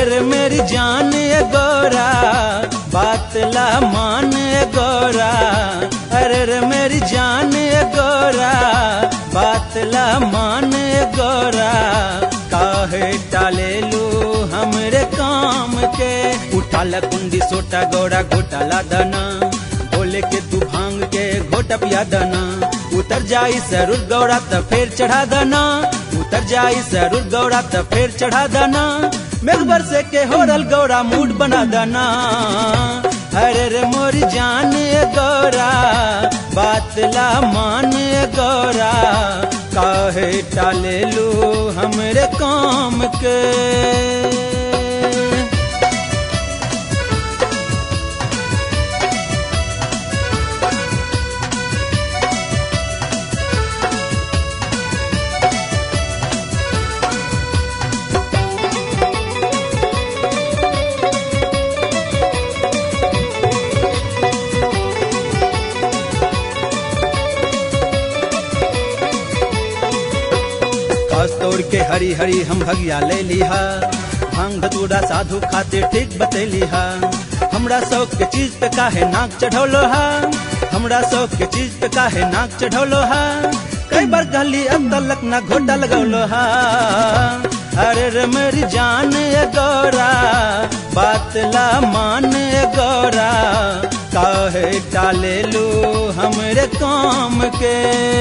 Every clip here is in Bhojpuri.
रे मेरी जान ए गोरा बात ला मान ए गोरा अरे रे मेरी जान ए गोरा बात ला मान ए गोरा काहे टाले लू हमरे काम के उठाला कुंडी सोटा गोरा घोटाला दना बोले के तू भांग के घोटा पिया दना उतर जाई सरुर गौरा त फिर चढ़ा दना उतर जाई सरुर गौरा त फिर चढ़ा दना मेघ बरसे के होरल गौरा मूड बना दना अरे रे मोरी जान ए गौरा बात ला मान ए गौरा काहे टाले लू हमरे काम के कस तोड़ के हरी हरी हम भगिया ले लिहा भांग धतूरा साधु खातिर ठीक बतैलिहा हमरा शौक के चीज पे काहे नाक चढ़ौलो हा हमरा शौक के चीज पे काहे नाक चढ़ौलो हा कई बार गली अब तलक ना घोटा लगौलो हा अरे रे मेरी जान ए गौरा बात ला मान ए गौरा काहे टाले लू हमरे काम के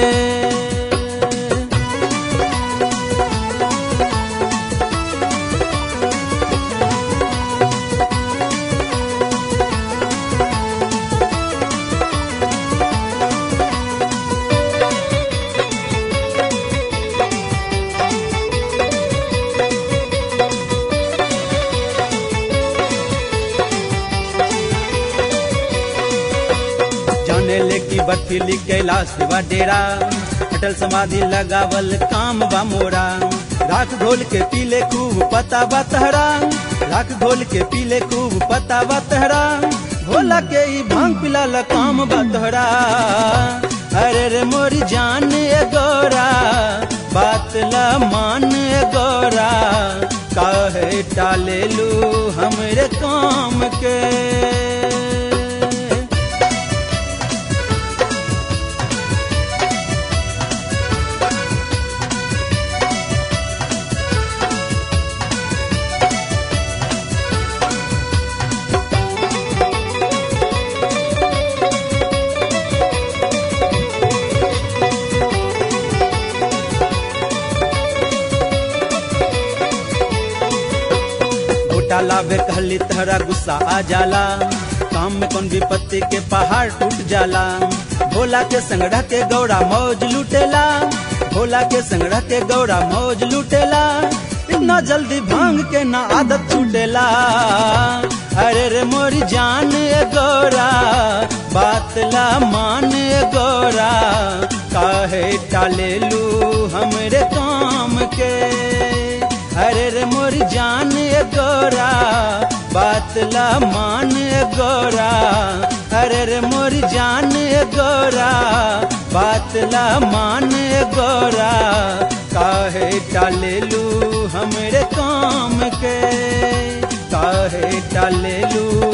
जाने ले की बर्फीली कैलाश बा डेरा अटल समाधि लगावल काम बा मोरा राख घोल के पीले खूब पता बा तहरा राख घोल के पीले खूब पता बा तहरा भोला के ई भांग पिलाला काम बा तोहरा अरे रे मोरी जान ए गोरा बात ला मान ए गोरा काहे टाले लू हमरे काम के घोटाला बे कहली तहरा गुस्सा आ जाला काम में कौन विपत्ति के पहाड़ टूट जाला भोला के संगड़ा के गौड़ा मौज लूटेला भोला के संगड़ा के गौड़ा मौज लूटेला इतना जल्दी भांग के ना आदत छूटेला अरे रे मोरी जान ए गौरा बात ला मान ए गौरा काहे टाले लू हमरे काम के अरे रे मोरी जान ए गोरा बात ला मान ए गोरा अरे रे मोरी जान ए गोरा बात ला मान ए गोरा काहे टाले लू हमरे काम के काहे टाले लू